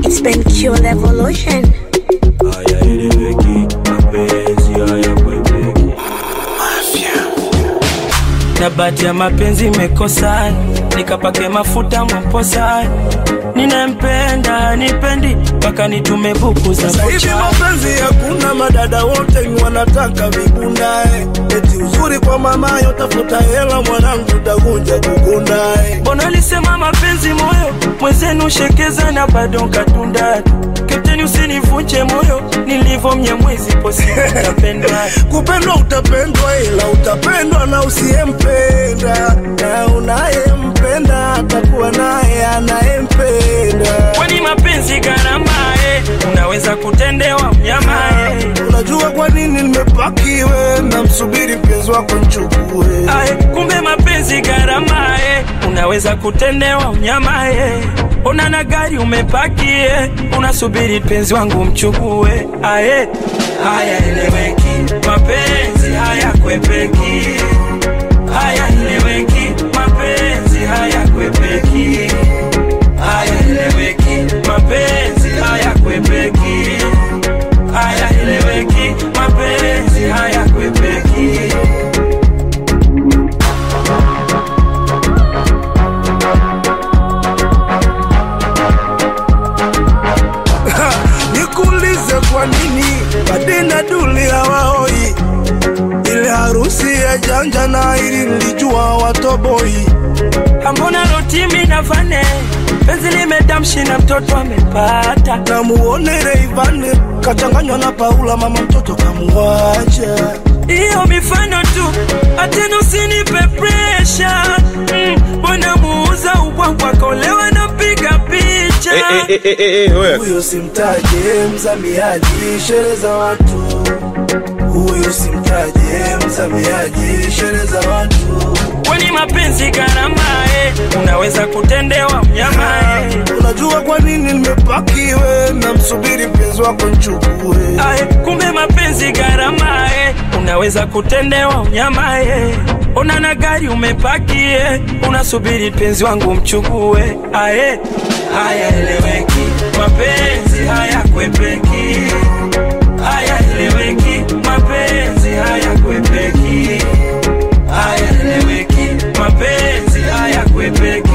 It's been Q Revolution. hayaeleweki, mapenzi hayakwepeki. na bahati ya mapenzi imekosa, nikapake mafuta mwamposa, ninempenda nipendi mpaka nitume buku za Sasa hivi vocha. mapenzi hakuna, madada wote ni wanataka vibundae, eti uzuri kwa mamayo, tafuta hela mwanangu, takuja kukundae. Mbona alisema mapenzi moyo mwenzenu shekeza na bado katunda Kapteni usinivunje moyo nilivyo mnyamwezi posi napendwa Kupendwa utapendwa, ila utapendwa na usiyempenda, na unayempenda atakuwa naye anayempenda. Kwani mapenzi gharama eh, unaweza kutendewa mnyama eh. Unajua kwa nini nimepakiwe na msubiri mpenzi wako nchukue? Ae, kumbe mapenzi gharama eh, unaweza kutendewa mnyama eh. Ona na gari umepaki eh, unasubiri penzi wangu mchukue. Ae, haya eleweki, mapenzi haya kwepeki, haya eleweki, mapenzi haya kwepeki, haya eleweki, mapenzi haya kwepeki, haya eleweki, mapenzi haya kwepeki. Nikuulize kwa nini Badina Duli hawaoi ile harusi ya janja na ili nilijua watoboi Ambona rotimi na vane penzi limedamshi na mtoto amepata na muone Reivane kachanganywa na Paula, mama mtoto kamuacha. hiyo mifano tu, atena usinipe presha mbona muuza ubwabwa kolewa na piga picha Huyo simtaje mzamiaji sherehe za watu, huyo simtaje mzamiaji sherehe za watu. kwani mapenzi gharama eh, unaweza kutendewa mnyama eh. Unajua kwa nini nimepakiwe na msubiri mpenzi wako nchukue? Ae, kumbe mapenzi gharama eh, unaweza kutendewa mnyama eh. Ona na gari umepaki eh, unasubiri penzi wangu mchukue. Ae, haya eleweki, mapenzi haya kwepeki, haya eleweki, mapenzi haya kwepeki, haya eleweki, mapenzi haya kwepeki.